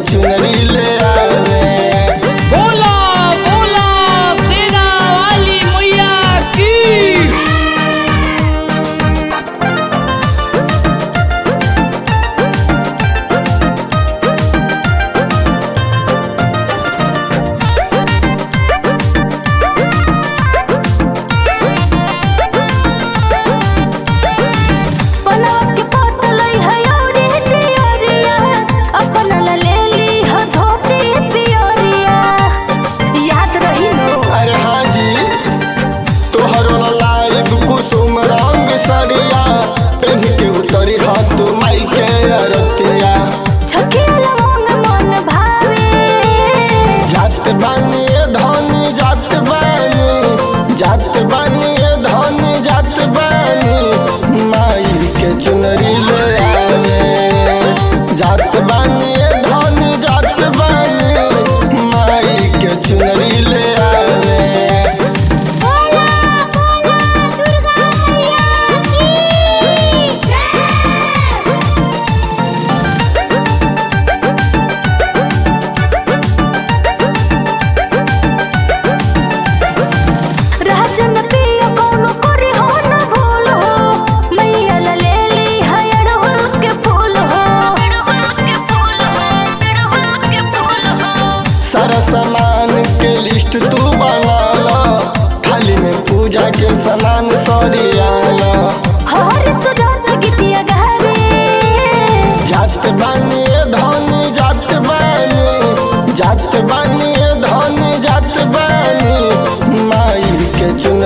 चुनरी ले आवे बोला बोला सेना वाली मैया की बनावट के पोतलई है औरी तियोरिया अपन ला ले ली ह धोती पियोरिया याद रही नो अरे हाँ जी तोहरो लाइव कुसुम रंग सरिया पेन के उतरी हाथ माई के अरतिया छकेला मन मन भावे जात बानी ए धनी जात बानी जात बानी ए धनी जात बानी माई के चुनरी ले आवे जात बानी ए धनी जात बानी माई के चुनरी ले आवे बोला बोला दुर्गा मैया की जय राजन पिया कौनो करे हो न भूल हो मैया ला ले ली है अड़हुल के फूल हो अड़हुल के फूल हो अड़हुल के फूल हो सारा सामान के लिस्ट तू बना ला थाली में पूजा के सामान सरियाला हर सुजात गीतिया गावे जात बानी ए धनी जात बानी जात बानी ए धनी जात बानी माई के चुन